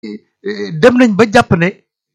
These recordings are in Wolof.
dem nañ ba jàpp ne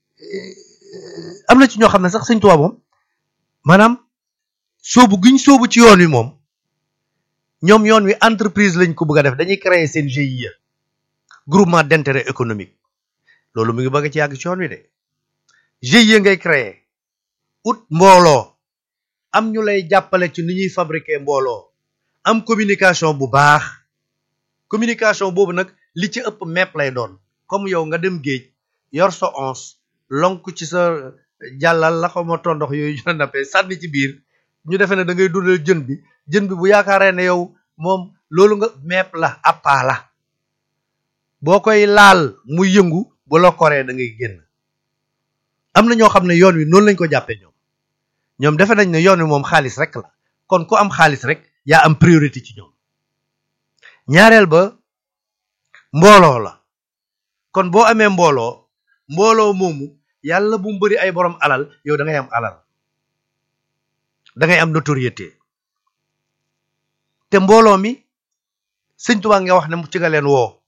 am na ci ñoo xam ne sax sëñ Tuubaa moom maanaam sóobu giñ sóobu ci yoon wi moom ñoom yoon wi entreprise lañ ko bëgg a def dañuy créer seen GIE groupement d'intérêt économique loolu mu ngi bëgg ci yàgg ci yoon wi de GIE ngay créer ut mbooloo am ñu lay jàppale ci ni ñuy fabriquer mbooloo am communication bu baax communication boobu nag li ci ëpp mepp lay doon comme yow nga dem géej yor sa ons lonk ci sa jàllal la xawma tondox yooyu ñu nappee sànni ci biir ñu defee ne da ngay dundal jën bi jën bi bu yaakaaree ne yow moom loolu nga mepp la appaa la boo koy laal muy yëngu bu la koree da ngay génn am na ñoo xam ne yoon wi noonu lañ ko jàppee ñoom ñoom defe nañ ne yoon wi moom xaalis rek la kon ku am xaalis rek yaa am priorité ci ñoom ñaareel ba mbooloo la kon boo amee mbooloo mbooloo moomu yàlla bu mu bëri ay borom alal yow da ngay am alal da ngay am notoriété te mbooloo mi sëñ Tuubaa nga wax ne mu ci nga leen woo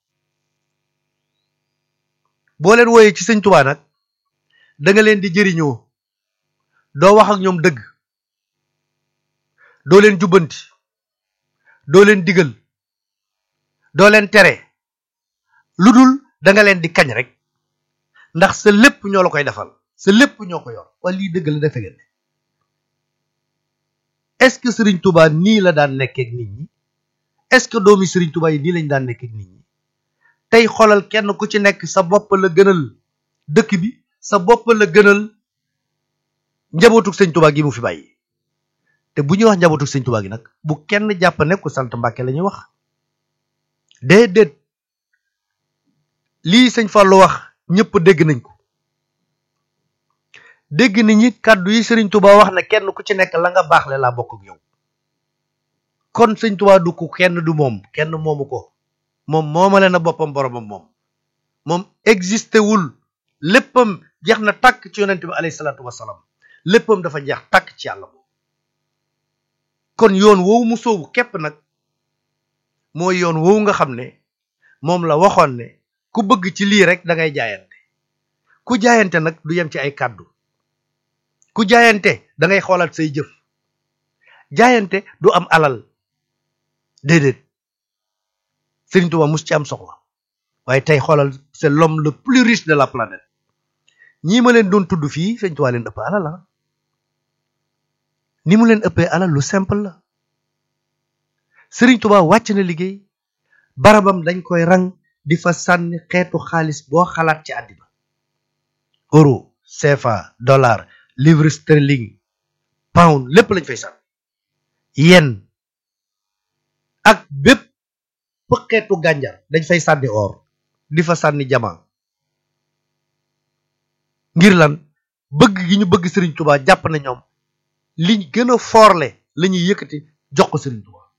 boo leen wooyee ci sëñ Tuubaa nag da nga leen di jëriñoo doo wax ak ñoom dëgg doo leen jubbanti doo leen digal doo leen tere lu dul da nga leen di kañ rek ndax sa lépp ñoo la koy defal sa lépp ñoo ko yor wala lii dëgg la defe ngeen ne est-ce que Serigne Touba nii la daan nekkee ak nit ñi est-ce que doomi Serigne Touba yi nii lañ daan nekkee ak nit ñi tey xoolal kenn ku ci nekk sa bopp la gënal dëkk bi sa bopp la gënal njabootuk sëñ Touba gi mu fi bàyyi te bu ñuy wax njabootuk sëñ Touba gi nag bu kenn jàpp ne ku sant Mbàkke la ñuy wax déedéet lii sëñ Fallou wax ñëpp dégg nañ ko dégg nañ ñi kàddu yi sëriñ Touba wax ne kenn ku ci nekk la nga baax le laa bokk ak yow kon sëñ Touba du ko kenn du moom kenn moomu ko moom moomale na boppam boromam moom moom existé wul léppam jeex na tàkk ci yonent bi alayhi salaatu wasalaam léppam dafa jeex tàkk ci yàlla moom kon yoon woowu mu soobu képp nag mooy yoon woowu nga xam ne moom la waxoon ne ku bëgg ci lii rek da ngay jaayante ku jaayante nag du yem ci ay kàddu ku jaayante da ngay xoolaat say jëf jaayante du am alal déedéet Serigne Touba mus ci am soxla waaye tey xoolal c'est l'homme le plus riche de la planète ñii ma leen doon tudd fii Serigne Touba leen ëpp alal la ni mu leen ëppee alal lu simple la Serigne Touba wàcc na liggéey barabam dañ koy rang di fa sànni xeetu xaalis boo xalaat ci àddina euro CFA dollar livre sterling pound lépp lañ fay sànni yen ak bépp xeetu gànjar dañ fay sànni or di fa sànni jama ngir lan bëgg gi ñu bëgg Serigne Touba jàpp na ñoom liñ gën a forle la ñuy yëkkati jox ko Serigne Touba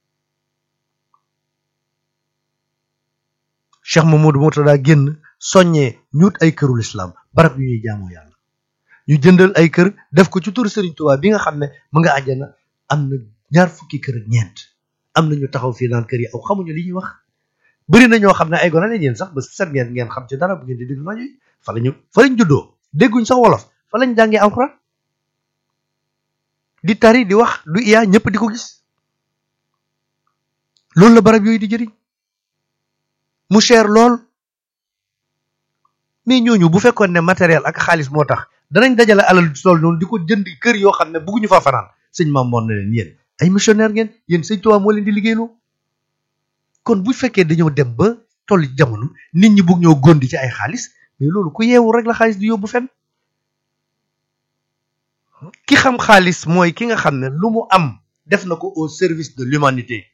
Cheikh Mamadou Murtada génn soññee ñuut ay kërul islam barab yu ñuy jaamoo yàlla ñu jëndal ay kër def ko ci turu Serigne Touba bi nga xam ne mu nga àjjana am na ñaar fukki kër ak ñeent am na ñu taxaw fii naan kër yi aw xamuñu li ñuy wax bëri na ñoo xam ne ay gone lañ yéen sax ba set ngeen ngeen xam ci dara bu ngeen di déglu rajo yi fa lañu fa lañ juddoo dégguñ sax wolof fa lañ jàngee alxuraan di tari di wax du iyaa ñëpp di ko gis loolu la barab yooyu di jëriñ mu cher lool mais ñooñu bu fekkoon ne matériel ak xaalis moo tax danañ dajale alal di tool noonu di ko jënd kër yoo xam ne bëgguñu fa fanaan sëñ maam moon na leen yéen ay missionnaire ngeen yéen sëñ Tuubaa moo leen di liggéeyloo kon bu fekkee dañoo dem ba toll jamono nit ñi bugg ñoo gondi ci ay xaalis mais loolu ku yeewu rek la xaalis di yóbbu fenn ki xam xaalis mooy ki nga xam ne lu mu am def na ko au service de l'humanité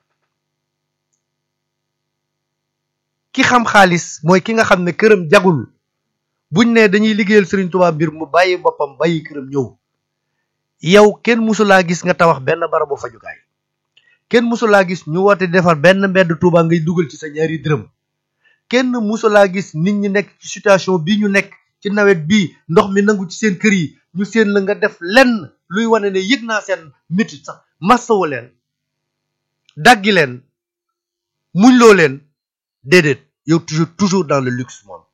ki xam xaalis mooy ki nga xam ne këram jagul buñ ne dañuy liggéeyal Serigne Touba mbir mu bàyyi boppam bàyyi këram ñëw yow kenn musulaa gis nga tabax benn barabu fajukaay kenn musulaa gis ñu woote defar benn mbedd Touba ngay dugal ci sa ñaari dërëm kenn musulaa gis nit ñi nekk ci situation bii ñu nekk ci nawet bii ndox mi nangu ci seen kër yi ñu seen la nga def lenn luy wane ne yëg naa seen métit sax massawu leen daggi leen muñ loo leen déedéet yow toujours toujours dans le luxe moom